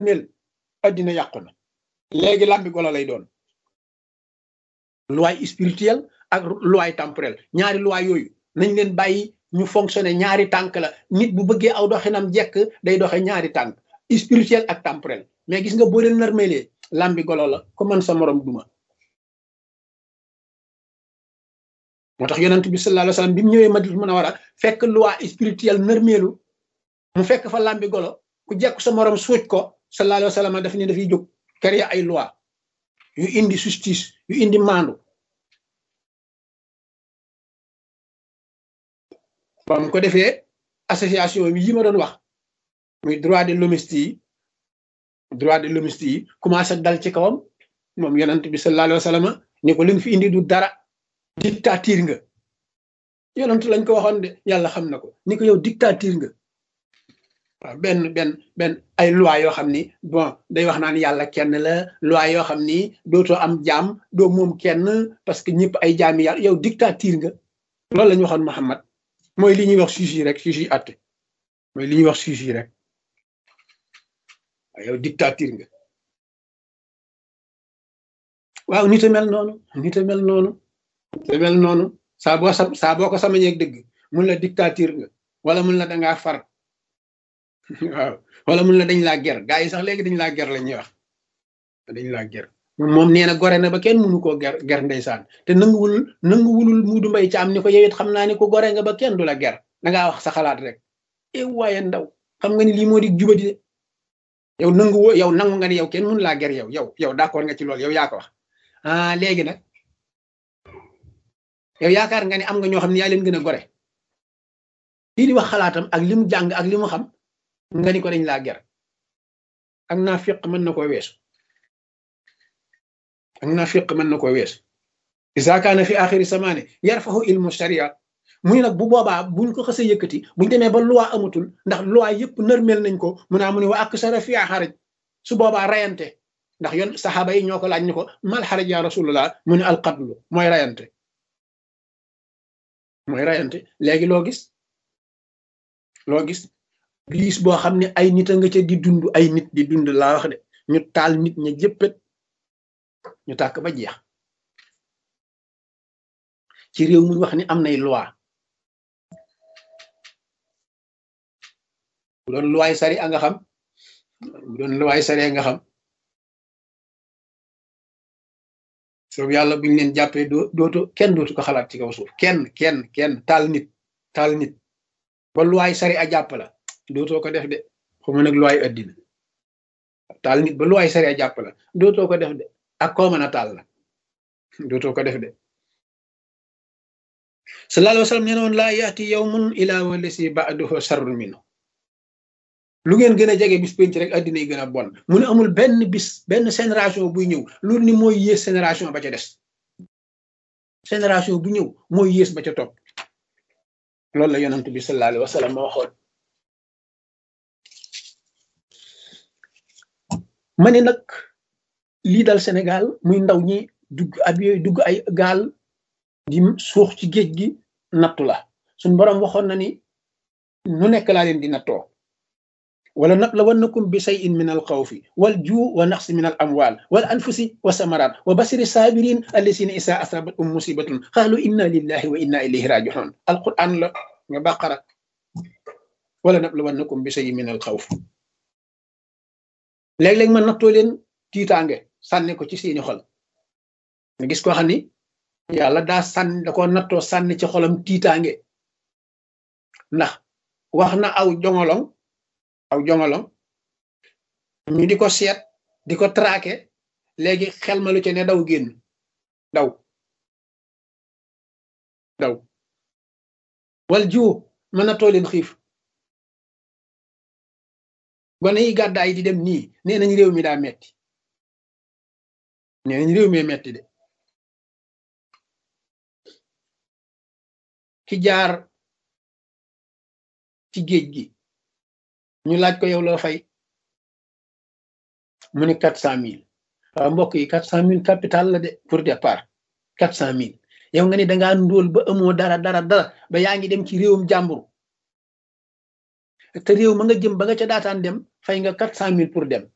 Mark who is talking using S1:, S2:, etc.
S1: nërmeel addina yàqu na léegi làmbi golo lay doon loi spirituelle ak loi temporelle ñaari loi yooyu nañ leen bàyyi ñu fonctionner ñaari tànk la nit bu bëggee aw doxinam jekk day doxe ñaari tànk spirituel ak temporel mais gis nga boo leen nërmeelee làmbi golo la ko man sa morom duma moo tax yonent bi sallallahu alayhi wasallam bi mu ñëwee Madina Munawara fekk loi spirituelle nërmeelu mu fekk fa làmbi golo ku jekk sa morom suuj ko sallallahu alayhi wasallam daf ne dafay jóg créer ay loi yu indi justice yu indi maandu ba mu ko defee association bi yi ma doon wax muy droit de l'hommiste yi droit de l'hommiste yi commencé dal ci kawam moom yonent bi sallallahu alayhi wasallam ni ko li nga fi indi du dara dictature nga yonent lañ ko waxoon de yàlla xam na ko ni ko yow dictature nga waaw benn benn benn ay loi yoo xam ni bon day wax naan yàlla kenn la loi yoo xam ni dootoo am jaam doo moom kenn parce que ñëpp ay jaami yàlla yow dictature nga loolu la ñu waxoon Muhammad mooy li ñuy wax juge yi rek juge yi atte mooy li ñuy wax juge yi rek waaw yow dictature nga waaw nit a mel noonu nit a mel noonu nit a mel noonu saa boo sa saa boo ko samañeeg dëgg mun la dictature nga wala mun la dangaa far waaw wala mun la dañ laa ger gaa yi sax léegi dañ laa ger la ñuy wax dañ laa ger moom nee na gore na ba kenn mënu koo ger ger ndeysaan te nanguwul nanguwulul muudu mbay ci am ni ko yow it xam naa ni ko gore nga ba kenn du la ger dangaa wax sa xalaat rek e waaye ndaw xam nga ni lii moo di jubadi de yow nangu yow nangu nga ni yow kenn mënu laa ger yow yow yow d'accord nga ci loolu yow yaa ko wax ah léegi nag yow yaakaar nga ni am nga ñoo xam ne yaa leen gën a gore kii di wax xalaatam ak li mu jàng ak li mu xam nga ni ko dañ laa ger ak naa fiq mën na koo weesu ak naa fiq mën na koo weesu isa kaana fi axiri samaane yarfahu ilmu sharia muy nag bu boobaa buñ ko xësee yëkkati buñ demee ba loi amatul ndax loi yëpp nërmel nañ ko mu naa mu ne wa ak sara fi xaraj su boobaa rayante ndax yoon saxaaba yi ñoo ko laaj ni ko mal xaraj ya rasulullah mu ne alqatlu mooy rayante mooy rayante léegi loo gis loo gis liis boo xam ne ay nit a nga ca di dund ay nit di dund laa wax de ñu taal nit ña jëppët ñu tàkk ba jeex ci réew mu wax ni am nay loi bu doon loi sari a nga xam bu doon loi sari a nga xam soobu yàlla buñu leen jàppee doo dootu kenn dootu ko xalaat ci kaw suuf kenn kenn kenn taal nit taal nit ba loi sari a jàpp la dootoo ko def de xuma nag loi addina taal nit ba loi sari a jàpp la dootoo ko def de ak koo mën a taal la dootoo ko def de sallallahu alayhi wa sallam nee noon laa yaati yawmun ila walasi ba'duhu sharrun minhu lu ngeen gën a jege bis penc rek addina yi gën a bon mu ne amul benn bis benn génération buy ñëw loolu ni mooy yées génération ba ca des génération bu ñëw mooy yées ba ca topp loolu la yonent bi sallallahu alayhi wa sallam ma waxoon ma ne nag lii dal Sénégal muy ndaw ñi dugg ab yooyu dugg ay gaal di suux ci géej gi nattu la suñ boroom waxoon na ni nu nekk laa leen di nattoo wala nablawannakum bi shay'in min al xawfi wal juu wa naqsi min al amwal wal anfusi wa samarat wa basiri sabirin allasina isa asabat um musibatun qalu inna lillahi wa inna ilayhi raji'un alquran la nga baqara wala nablawannakum bi shay'in min al xawf léeg-léeg ma nattoo leen tiitaange sànni ko ci seeni xol nga gis koo xam ni yàlla daa sànni da ko nattoo sànni ci xolam tiitaange ndax wax na aw jongolong aw jongolong ñu di ko seet di ko traqué léegi xel ma lu ci ne daw génn daw daw wal jiw mën nattoo leen xiif gone yi gàddaay di dem nii nee nañ réew mi daa metti nee nañ réew mi metti de ki jaar ci géej gi ñu laaj ko yow loo fay mu ne quatre cent mille waaw mbokk yi quatre cent mille capital la de pour départ quatre cent mille yow nga ni dangaa ndóol ba amoo dara dara dara ba yaa ngi dem ci réewum jàmbur te réew ma nga jëm ba nga ca daataan dem fay nga quatre cent mille pour dem